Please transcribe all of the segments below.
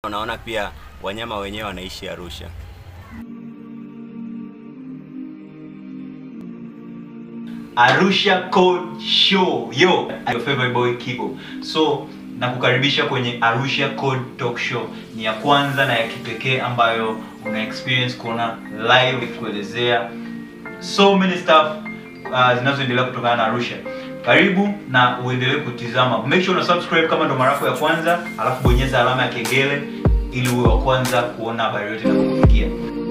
Unaona pia wanyama wenyewe wanaishi Arusha. Arusha Code Show. Yo, your favorite boy Kibo. So, nakukaribisha kwenye Arusha Code Talk Show. Ni ya kwanza na ya kipekee ambayo una experience kuona live kuelezea so many stuff uh, zinazoendelea kutokana na Arusha. Karibu na uendelee kutizama. Make sure una subscribe kama ndo mara yako ya kwanza, alafu bonyeza alama ya kengele ili uwe wa kwanza kuona habari yote inapokufikia.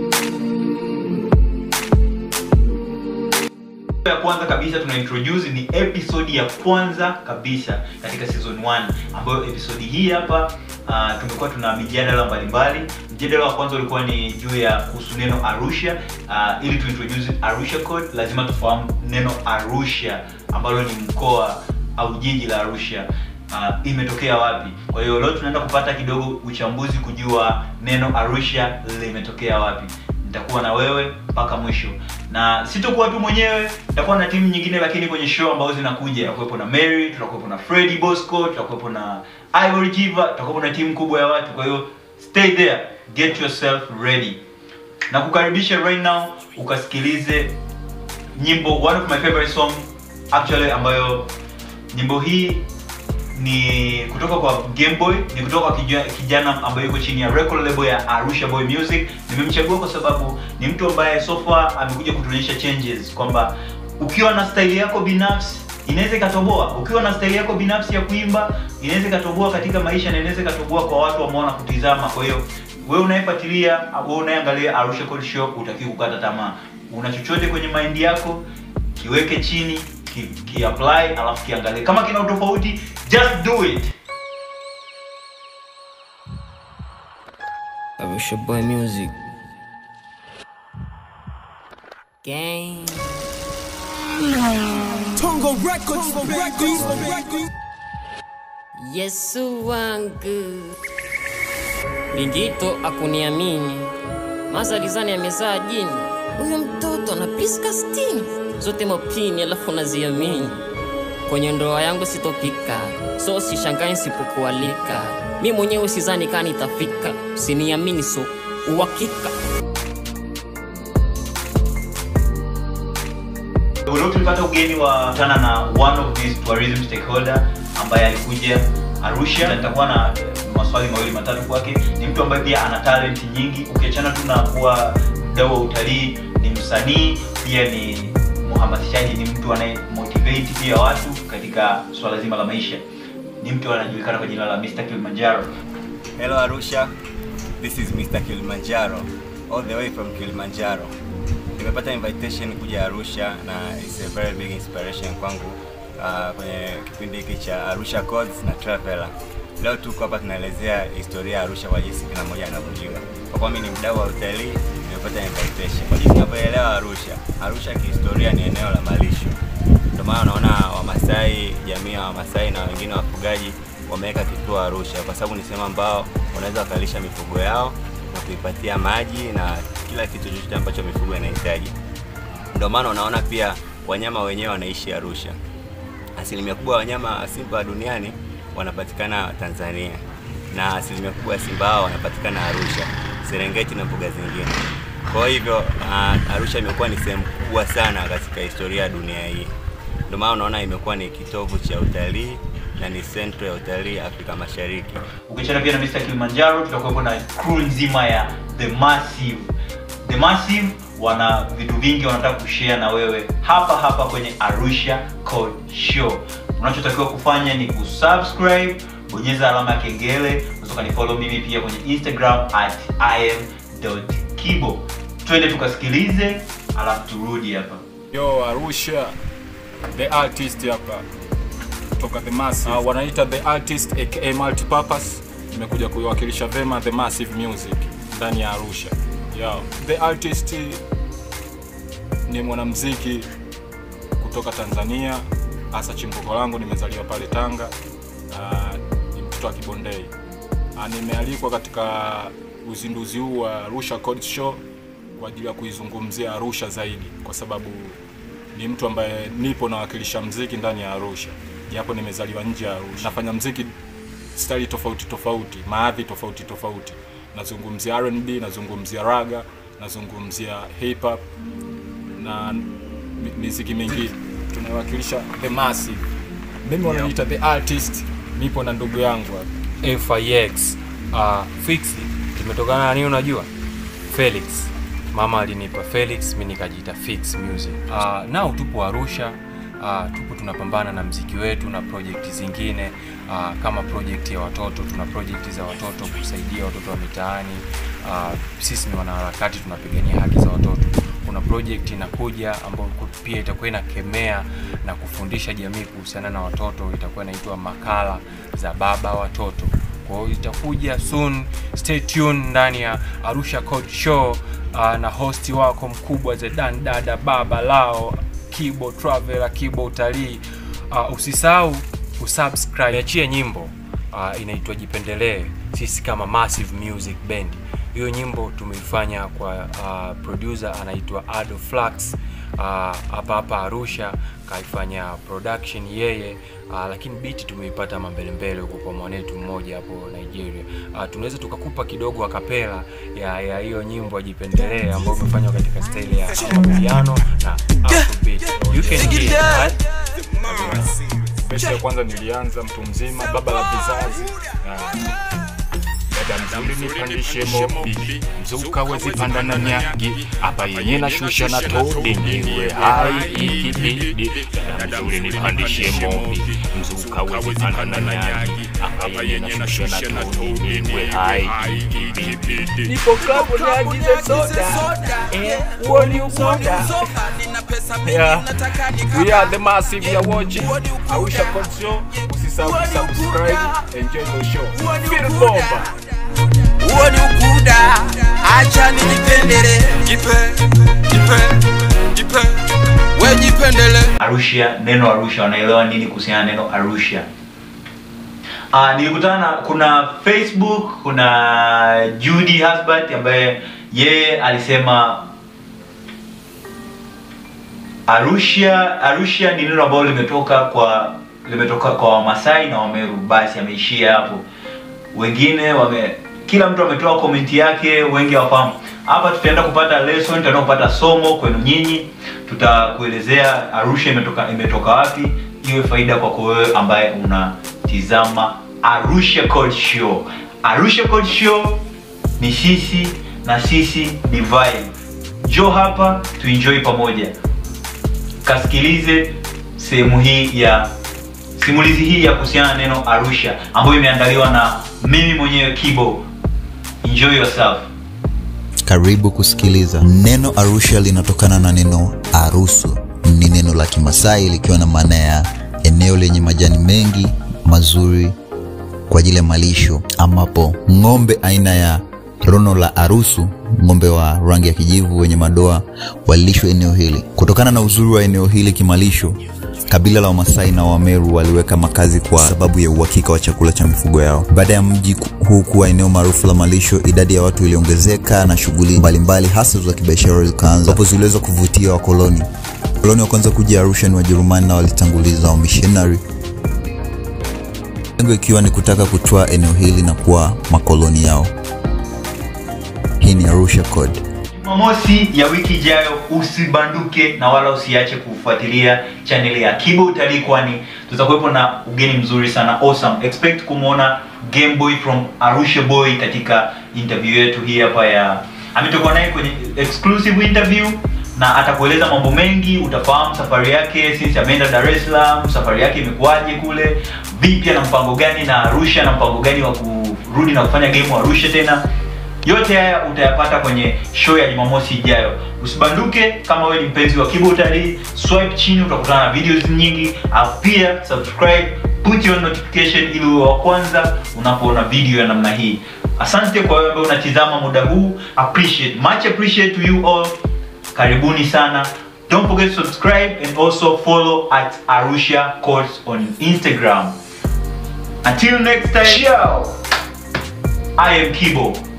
ya kwanza kabisa tuna introduce ni episode ya kwanza kabisa katika season 1 ambayo episode hii hapa uh, tumekuwa tuna mijadala mbalimbali mjadala wa kwanza ulikuwa ni juu ya kuhusu neno arusha uh, ili tuintroduce arusha code lazima tufahamu neno arusha ambalo ni mkoa au jiji la arusha uh, imetokea wapi kwa hiyo leo tunaenda kupata kidogo uchambuzi kujua neno arusha limetokea wapi nitakuwa na wewe mpaka mwisho na sitokuwa tu mwenyewe nitakuwa na timu nyingine lakini kwenye show ambazo zinakuja tutakuwepo na mary tutakuwepo na freddy bosco tutakuwepo na ivory jiva tutakuwepo na timu kubwa ya watu kwa hiyo stay there get yourself ready na kukaribisha right now ukasikilize nyimbo one of my favorite song actually ambayo nyimbo hii ni kutoka kwa Game Boy, ni kutoka kwa kijana, kijana ambaye yuko chini ya record label ya Arusha Boy Music. Nimemchagua kwa sababu ni mtu ambaye so far amekuja kutuonyesha changes kwamba ukiwa na style yako binafsi inaweza ikatoboa. Ukiwa na style yako binafsi ya kuimba inaweza ikatoboa katika maisha na inaweza ikatoboa kwa watu ambao wanakutizama. Kwa hiyo wewe unayefuatilia, wewe unayeangalia Arusha Code Show, utakiwa kukata tamaa. Una chochote kwenye mind yako, kiweke chini, ki, ki apply alafu kiangalie kama kina utofauti just do it Arusha Boy Music. Gang. Tongo Records, Records, Yesu wangu. Lingito akuniamini. Mazalizani amezaa jini. Huyo mtoto ana piska stini. Zote mapini alafu naziamini. Kwenye ndoa yangu sitopika. So sishangai sipokualika. Mi mwenyewe sizani kani itafika. Usiniamini so uhakika. leo tulipata ugeni wa tana na one of these tourism stakeholder ambaye alikuja arusha na nitakuwa na eh, maswali mawili matatu kwake ni mtu ambaye pia ana talent nyingi ukiachana tu na kuwa mdau wa utalii ni msanii pia ni mhamasishaji ni mtu anaye motivate pia watu katika swala zima la maisha ni mtu anajulikana kwa jina la Mr. Kilimanjaro Hello Arusha, this is Mr. Kilimanjaro all the way from Kilimanjaro. Nimepata invitation kuja Arusha na it's a very big inspiration kwangu uh, kwenye kipindi hiki cha Arusha Codes na Traveler. Leo tuko hapa tunaelezea historia ya Arusha kwa jinsi kila mmoja anavyojua. Kwa kuwa mimi ni mdau wa utalii, nimepata invitation. Kwa jinsi ninavyoelewa Arusha, Arusha kihistoria ni eneo la malisho. Ndio maana unaona Wamasai, jamii ya Wamasai na wengine wafugaji wameweka kituo Arusha kwa sababu ni sehemu ambao wanaweza wakalisha mifugo yao na kuipatia maji na kila kitu chochote ambacho mifugo inahitaji. Ndio maana unaona pia wanyama wenyewe wanaishi Arusha. Asilimia kubwa ya wanyama simba duniani wanapatikana Tanzania na asilimia kubwa ya simba hao wanapatikana Arusha, Serengeti na mbuga zingine. Kwa hivyo uh, Arusha imekuwa ni sehemu kubwa sana katika historia ya dunia hii. Ndio maana unaona imekuwa ni kitovu cha utalii na ni sentro ya utalii Afrika Mashariki. ukiachana pia na Mr. Kilimanjaro tutakuwepo na crew nzima ya The Massive. The Massive wana vitu vingi wanataka kushare na wewe hapa hapa kwenye Arusha Code Show. Unachotakiwa kufanya ni kusubscribe, bonyeza alama ya kengele, unaweza kanifollow mimi pia kwenye Instagram at im.kibo. Twende tukasikilize alafu turudi hapa. Yo Arusha, the artist hapa kutoka The Massive. Uh, wanaita The Artist aka Multipurpose. Nimekuja kuiwakilisha vema The Massive Music ndani ya Arusha. Yo, The Artist ni mwanamuziki kutoka Tanzania, hasa chimbuko langu nimezaliwa pale Tanga. Uh, ni mtoto wa Kibondei. Uh, nimealikwa katika uzinduzi huu wa Arusha Code Show kwa ajili ya kuizungumzia Arusha zaidi, kwa sababu ni mtu ambaye nipo nawakilisha mziki ndani ya Arusha, japo nimezaliwa nje ya Arusha. Nafanya mziki style tofauti tofauti, maadhi tofauti tofauti. Nazungumzia R&B, nazungumzia raga, nazungumzia hip hop na mi- miziki mingine. Tunawakilisha the massive. Mimi wananiita the artist. Nipo na ndugu yangu hapa. FIX uh, fix kimetokana na nini unajua Felix mama alinipa Felix mimi nikajiita Fix Music uh, nao tupo Arusha uh, tupo tunapambana na mziki wetu na project zingine uh, kama project ya watoto tuna project za watoto kusaidia watoto wa mitaani uh, sisi ni wanaharakati tunapigania haki za watoto kuna project inakuja ambayo pia itakuwa inakemea na kufundisha jamii kuhusiana na watoto itakuwa inaitwa makala za baba watoto kwa hiyo itakuja soon stay tuned ndani ya arusha code show uh, na hosti wako mkubwa zedan dada baba lao kibo traveler kibo utalii uh, usisahau kusubscribe achie nyimbo uh, inaitwa jipendelee sisi kama massive music band hiyo nyimbo tumeifanya kwa uh, producer anaitwa ado flax uh, hapa hapa arusha kaifanya production yeye uh, lakini biti tumeipata mambelembele huko kwa mwanetu mmoja hapo nigeria uh, tunaweza tukakupa kidogo akapela ya ya hiyo nyimbo ajipendelee ambayo imefanywa katika staili ya piano na afrobeat you can hear it, right? Besi ya kwanza nilianza mtu mzima, baba la vizazi. Ah, Dada mzuri nipandishe mobi, mzuka wezi panda na nyagi, hapa yenye na shusha na todi niwe hai ikibidi. Dada mzuri nipandishe mobi, mzuka wezi panda na nyagi, hapa yenye na shusha na todi niwe hai ikibidi. Nipo klabu niagize soda. Eh, huo ni usoda. Yeah. We are the massive you are watching. Arusha Code Show. Usisahau kusubscribe. Enjoy the show. Feel bomba. Huo ni ukuda. Acha nijipendele. Jipe, jipe, jipe. We jipendele. Arusha, neno Arusha, wanaelewa nini kuhusiana na neno Arusha? Uh, nilikutana na kuna Facebook, kuna Judy Husband ambaye yeye alisema Arusha Arusha ni neno ambalo limetoka kwa limetoka kwa Wamasai na Wameru, basi ameishia hapo. Wengine wame kila mtu ametoa komenti yake, wengi hawafahamu. Hapa tutaenda kupata lesson, tutaenda kupata somo kwenu nyinyi, tutakuelezea Arusha imetoka imetoka wapi, iwe faida kwako wewe ambaye unatizama Arusha Code Show. Arusha Code Show ni sisi na sisi ni vibe. Njoo hapa tuenjoy pamoja kasikilize sehemu hii ya simulizi hii ya kuhusiana na neno Arusha ambayo imeandaliwa na mimi mwenyewe Kibo. Enjoy yourself. Karibu kusikiliza. Neno Arusha linatokana na neno arusu, ni neno la Kimasai likiwa na maana ya eneo lenye majani mengi mazuri kwa ajili ya malisho, ambapo ng'ombe aina ya rono la arusu, ng'ombe wa rangi ya kijivu wenye madoa, walilishwa eneo hili. Kutokana na uzuri wa eneo hili kimalisho, kabila la Wamasai na Wameru waliweka makazi kwa sababu ya uhakika wa chakula cha mifugo yao. Baada ya mji ku- huu kuwa eneo maarufu la malisho, idadi ya watu iliongezeka na shughuli mbalimbali hasa za kibiashara zikaanza, ambapo ziliweza kuvutia wakoloni. Wakoloni wa kwanza kuja Arusha ni Wajerumani na walitanguliza wamishonari, lengo ikiwa ni kutaka kutoa eneo hili na kuwa makoloni yao. Hii ni Arusha Code. Jumamosi ya wiki ijayo usibanduke na wala usiache kufuatilia chaneli ya Kibo Utalii, kwani tutakuwepo na ugeni mzuri sana awesome. Expect kumwona Game Boy from Arusha Boy katika interview yetu hii hapa ya ametokuwa naye kwenye exclusive interview na atakueleza mambo mengi, utafahamu safari yake since ameenda Dar es Salaam, safari yake imekuwaje kule, vipi, ana mpango gani na Arusha, na mpango gani wa kurudi na kufanya game Arusha tena yote haya utayapata kwenye show ya Jumamosi ijayo. Usibanduke kama wewe ni mpenzi wa Kibo Utalii, swipe chini utakutana na videos nyingi, au pia subscribe, put your notification ili uwe wa kwanza unapoona video ya namna hii. Asante kwa wewe ambaye unatizama muda huu, appreciate, much appreciate to you all. Karibuni sana. Don't forget to subscribe and also follow at Arusha Courts on Instagram. Until next time, ciao. I am Kibo.